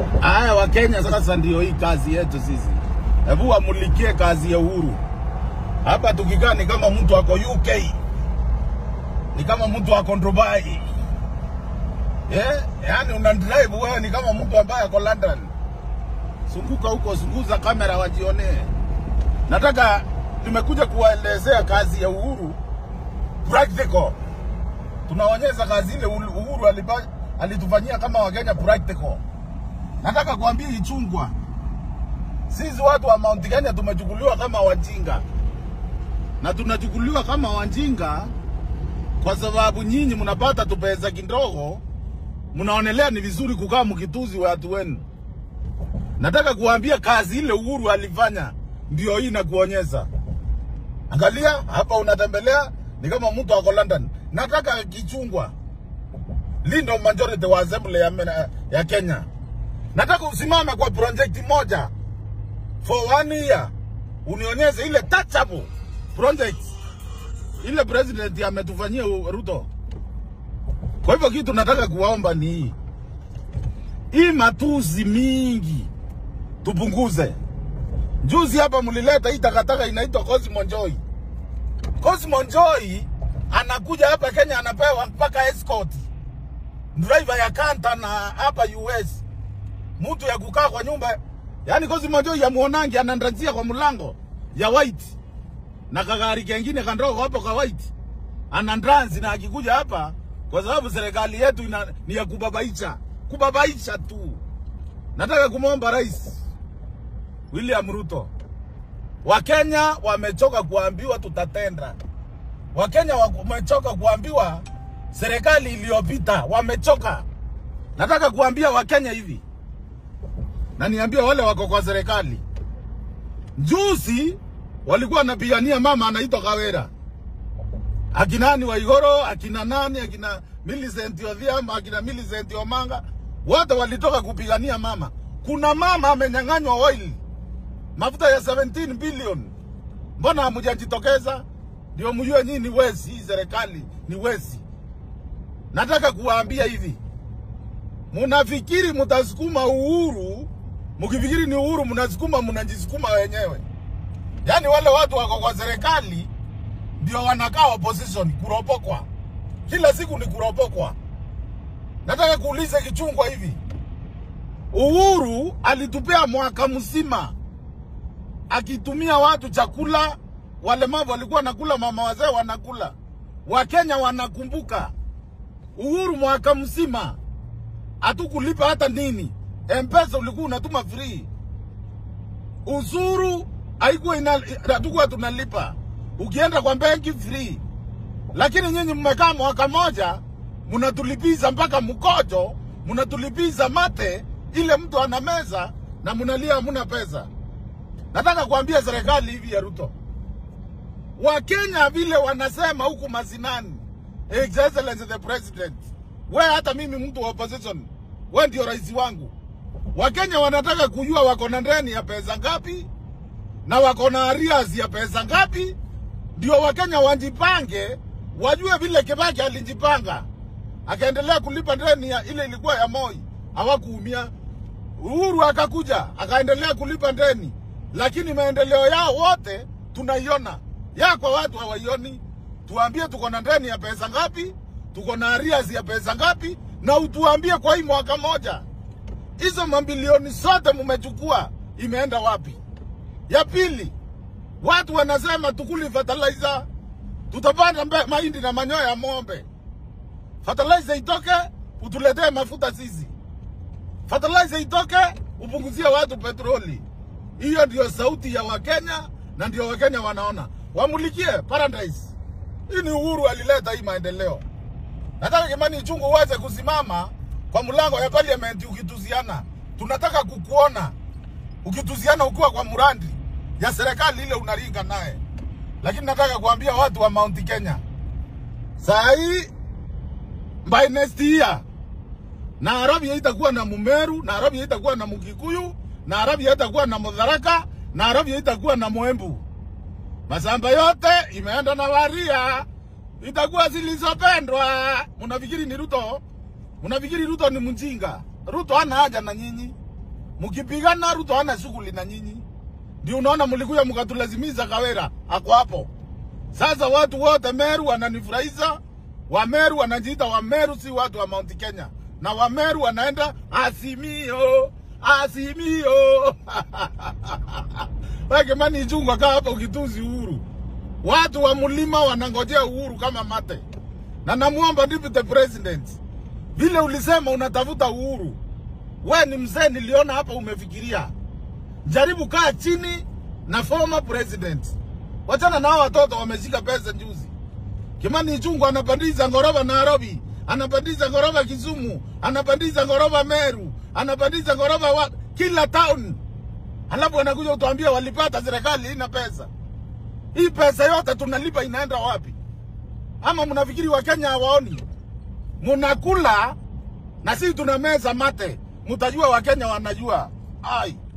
Haya, Wakenya sasa ndio hii kazi yetu sisi. Hebu wamulikie kazi ya Uhuru. Hapa tukikaa ni kama mtu ako UK, ni kama mtu ako Dubai. Eh, yani una drive wewe ni kama mtu ambaye ako London. Zunguka huko, zunguza kamera wajionee. Nataka tumekuja kuwaelezea kazi ya Uhuru practical. Tunaonyesha kazi ile Uhuru alipa, alitufanyia kama Wakenya practical. Nataka kuambia Ichungwa, sisi watu wa Mount Kenya tumechukuliwa kama wajinga, na tunachukuliwa kama wajinga kwa sababu nyinyi mnapata tupesa kidogo, mnaonelea ni vizuri kukaa mkituzi watu wenu. Nataka kuambia kazi ile Uhuru alifanya ndio hii nakuonyesha. Angalia hapa, unatembelea ni kama mtu ako London. Nataka Kichungwa, Lindo majority wa assembly ya, ya Kenya nataka usimame kwa project moja for one year, unionyeshe ile touchable project ile president ametufanyia Ruto. Kwa hivyo kitu nataka kuwaomba ni hii hii matuzi mingi tupunguze. Juzi hapa mlileta hii takataka inaitwa Cosmo Joy. Cosmo Joy anakuja hapa Kenya anapewa mpaka escort, driver ya kanta na hapa US mtu ya kukaa kwa nyumba yani Cosmo Joy ya muonangi anandrazia kwa mlango ya white na kagari kengine kandogo hapo kwa white anandranzi, na akikuja hapa, kwa sababu serikali yetu ina, ni ya kubabaisha kubabaisha tu. Nataka kumwomba Rais William Ruto, Wakenya wamechoka kuambiwa tutatenda. Wakenya wamechoka kuambiwa serikali iliyopita, wamechoka. Nataka kuambia Wakenya hivi na niambie wale wako kwa serikali, juzi walikuwa wanapigania mama anaitwa Kawera, akina nani Waigoro, akina nani, akina Millicent Odhiambo, akina Millicent Omanga, wote walitoka kupigania mama. Kuna mama amenyang'anywa oil, mafuta ya 17 billion. Mbona hamjajitokeza? Ndio mjue nyinyi ni wezi, hii serikali ni wezi. Nataka kuwaambia hivi, munafikiri mutasukuma uhuru mkifikiri ni uhuru mnasukuma, mnajisukuma wenyewe. Yaani wale watu wako kwa serikali ndio wanakaa opposition, kuropokwa kila siku ni kuropokwa. Nataka kuuliza Kichungwa hivi, Uhuru alitupea mwaka mzima akitumia watu chakula, walemavu walikuwa nakula, mama wazee wanakula, Wakenya wanakumbuka Uhuru mwaka mzima hatukulipa hata nini Mpesa ulikuwa unatuma free. Uzuru haikuwa ina hatukuwa tunalipa. Ukienda kwa benki free. Lakini nyinyi mmekaa mwaka moja mnatulipiza mpaka mkojo, mnatulipiza mate ile mtu ana meza na mnalia hamna pesa. Nataka kuambia serikali hivi ya Ruto. Wakenya vile wanasema huku mazinani. His Excellency the President. We hata mimi mtu wa opposition. We ndio rais wangu. Wakenya wanataka kujua wako na ndeni ya pesa ngapi na wako na arrears ya pesa ngapi, ndio Wakenya wajipange, wajue vile Kibaki alijipanga akaendelea kulipa ndeni ya ile ilikuwa ya Moi, hawakuumia. Uhuru akakuja akaendelea kulipa ndeni, lakini maendeleo yao wote tunaiona, ya kwa watu hawaioni. Tuambie tuko na ndeni ya pesa ngapi, tuko na arrears ya pesa ngapi, na utuambie kwa hii mwaka moja hizo mabilioni zote mmechukua imeenda wapi? Ya pili, watu wanasema tukuli fertilizer, tutapanda mahindi na manyoya ya ng'ombe. Fertilizer itoke, utuletee mafuta sisi. Fertilizer itoke, upunguzie watu petroli. Hiyo ndio sauti ya Wakenya na ndio Wakenya wanaona. Wamulikie Paradise. Hii ni Uhuru alileta hii maendeleo. Nataka Kimani Ichung'wah uweze kusimama kwa mlango ya parliament ukituziana. Tunataka kukuona ukituziana ukiwa kwa murandi ya serikali ile unaringa naye, lakini nataka kuambia watu wa Mount Kenya saa hii by next year Nairobi haitakuwa na Mumeru, Nairobi haitakuwa na Mukikuyu, Nairobi haitakuwa na Mudharaka, Nairobi haitakuwa na Mwembu. Masamba yote imeenda na Waria, itakuwa zilizopendwa. Mnafikiri ni Ruto? Mnafikiri Ruto ni mjinga? Ruto hana haja na nyinyi. Mkipigana Ruto hana shughuli na nyinyi, ndio unaona mlikuja mkatulazimisha Kawera ako hapo. Sasa watu wote Meru wananifurahisha, Wameru wanajiita Wameru, si watu wa Mount Kenya, na Wameru wanaenda Azimio, Azimio. Wewe Kimani Ichung'wah, kaa hapo ukituzi Uhuru. Watu wa mlima wanangojea Uhuru kama mate, na namuomba deputy president, vile ulisema unatafuta Uhuru, we ni mzee, niliona hapa umefikiria. Jaribu kaa chini na former president, wachana na hao watoto wameshika pesa juzi. Kimani Ichung'wah anapandisha ngoroba Nairobi, anapandisha ngoroba Kisumu, anapandisha ngoroba Meru, anapandisha ngoroba wa kila town, alafu anakuja kutuambia walipata serikali ina pesa. Hii pesa yote tunalipa inaenda wapi? Ama mnafikiri Wakenya hawaoni? Mnakula na sisi tuna meza mate, mtajua Wakenya wanajua. Ai.